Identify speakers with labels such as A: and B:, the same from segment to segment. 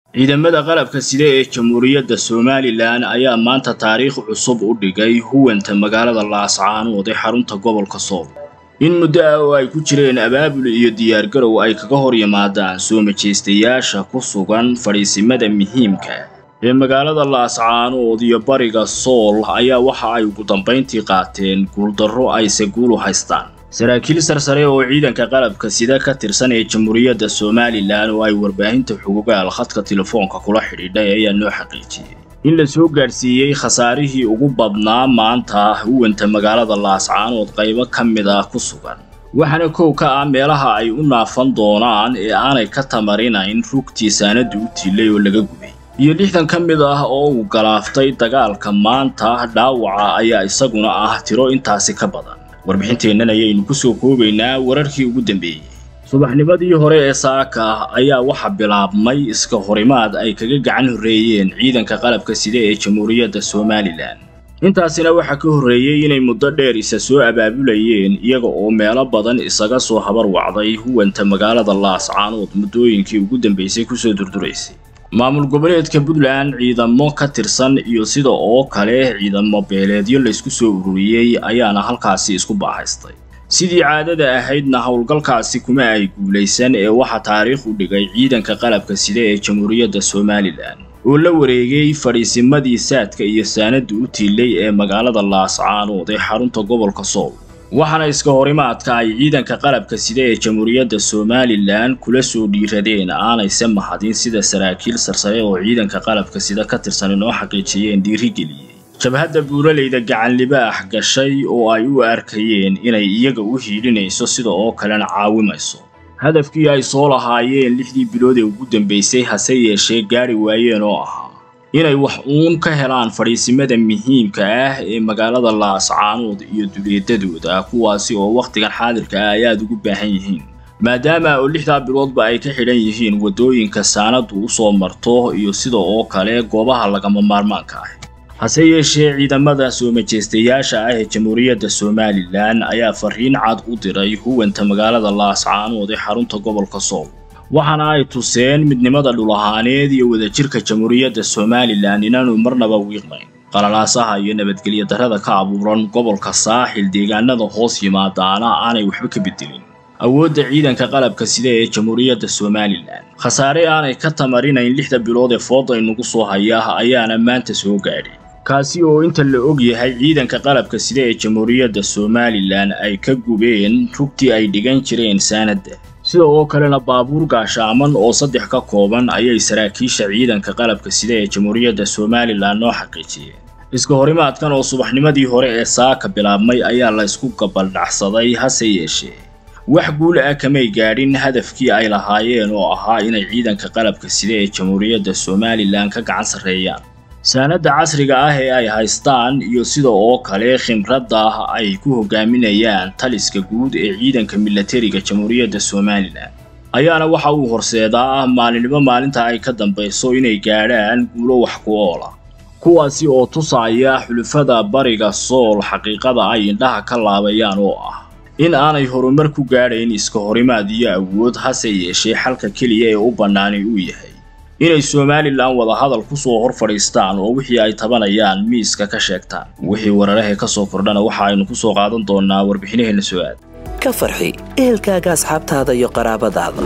A: ciidamada qalabka sida ee jamhuuriyadda somalilan ayaa maanta taariikh cusub u dhigay huwanta magaalada laascaanood ee xarunta gobolka sool in muddo ah oo ay ku jireen abaabul iyo diyaargarow ay kaga hor yimaadaan soo majeystayaasha ku sugan fadhiisimada muhiimka ee magaalada laascaanood iyo bariga sool ayaa waxa ay ugu dambayntii qaateen guuldarro ayse guul u haystaan saraakiil sarsare oo ciidanka qalabka sida ka tirsan ee jamhuuriyadda somalilan oo ay warbaahinta xugugaal khadka telefoonka kula xidhiidhay ayaa noo xaqiijiyey in la soo gaadhsiiyey khasaarihii ugu badnaa maanta huwanta magaalada laascaanood qaybo ka mid ah ku sugan waxaana kow ka ah meelaha ay u naafan doonaan ee aanay ka tamarinayn rugtii saanadu u tiilay oo laga gubay iyo lixdan ka mid ah oo uu galaaftay dagaalka maanta dhaawaca ayaa isaguna ah tiro intaasi ka badan warbixinteennan ayaynu ku soo koobaynaa wararkii ugu dambeeyey subaxnimadii hore ee saaka ayaa waxa bilaabmay iska horimaad ay kaga gacan horreeyeen ciidanka qalabka sida ee jamhuuriyadda somalilan intaasina waxaa ka horreeyey inay muddo dheer isa soo abaabulayeen iyaga oo meelo badan isaga soo habar wacday huwanta magaalada laascaanood muddooyinkii ugu dambaysay kusoo durduraysay maamul goboleedka puntland ciidamo ka tirsan iyo sida oo kale ciidamo beeleedyo laysku soo ururiyey ayaana halkaasi isku baahaystay sidii caadada ahaydna howlgalkaasi kuma ay guulaysan ee waxaa taariikh u dhigay ciidanka qalabka sida ee jamhuuriyadda somalilan oo la wareegay fadhiisimadii saadka iyo saanada u tiilay ee magaalada laascaanood ee xarunta gobolka sool waxaana iska horimaadka ay ciidanka qalabka sida ee jamhuuriyadda somalilan kula soo dhiiradeen aanayse mahadin sida saraakiil sarsare oo ciidanka qalabka sida ka tirsan inoo xaqiijiyeen dhiirigeliyey jabhadda buuraleyda gacanlibaax gashay oo ay u arkayeen inay iyaga u hiidhinayso sida oo kalena caawimayso hadafkii ay soo lahaayeen lixdii bilood ee ugu dambaysay hase yeeshee gaari waayeen oo ahaa inay wax uun ka helaan fadhiisimada muhiimka ah ee magaalada laascaanood iyo duleedadooda kuwaasi oo wakhtigan xaadirka ah ay aada ugu baahan yihiin maadaama oo lixdaa biloodba ay ka xidhan yihiin waddooyinka saanadu u soo marto iyo sida oo kale goobaha lagama maarmaanka ah hase yeeshee ciidamada soo majeystayaasha ah ee jamhuuriyadda somalilan ayaa fariin cad u diray huwanta magaalada laascaanood ee xarunta gobolka sool waxaana ay tuseen midnimada dhulahaaneed iyo wadajirka jamhuuriyadda somalilan inaanu marnaba wiiqnayn qalalaasaha iyo nabadgelyo darrada ka abuuran gobolka saaxil deegaanada hoos yimaadaana aanay waxba ka bedelin awoodda ciidanka qalabka sida ee jamhuuriyadda somalilan khasaare aanay ka tamarinayn lixda bilood ee fooda inugu soo haya ayaana maanta soo gaadhay kaasi oo inta la og yahay ciidanka qalabka sida ee jamhuuriyadda somalilan ay ka gubeen rugtii ay dhigan jireen saanadda sida oo kalena baabuur gaashaaman oo saddex ka kooban ayay saraakiisha ciidanka qalabka sida ee jamhuuriyadda somalilan noo xaqiijiyeen iska horimaadkan oo subaxnimadii hore ee saaka bilaabmay ayaa la ysku gabaldhacsaday hase yeeshee wax guul ah kamay gaadhin hadafkii ay lahaayeen oo ahaa inay ciidanka qalabka sida ee jamhuuriyadda somalilan ka gacan sarreeyaan saanadda casriga ah ee ay haystaan iyo sida oo kale khimradda ay ku hogaaminayaan taliska guud ee ciidanka milatariga jamhuuriyadda somalilan ayaana waxa uu horseedaa maalinimo maalinta ay ka dambayso inay gaadhaan guulo wax ku oola kuwaasi oo tusaya xulufada bariga sool xaqiiqada ay indhaha ka laabayaan oo ah in aanay horumar ku gaadhayn iska horimaad iyo awood hase yeeshee xalka keliya ee u bannaanay uu yahay inay somalilan wadahadal ku soo hor fadhiistaan oo wixii ay tabanayaan miiska ka sheegtaan wixii wararahee ka soo kordhana waxa aynu ku soo qaadan doonnaa warbixinaheenna soo aad
B: ka farxi ehelkaaga asxaabtaada iyo qaraabadaada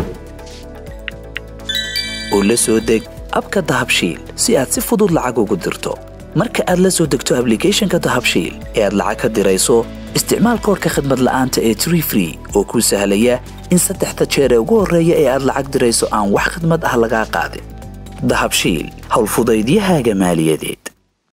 B: oo la soo deg abka dahabshiil si aad si fudud lacag ugu dirto marka aad la soo degto ablicathonka dahabshiil ee aad lacag ka dirayso isticmaal koorka khadmad la'aanta ee tree free oo kuu sahlaya in saddexda jeer ee ugu horreeya ee aad lacag dirayso aan wax khadmad ah lagaa qaadin dahabshiil howlfudaydiyahaaga maaliyadeed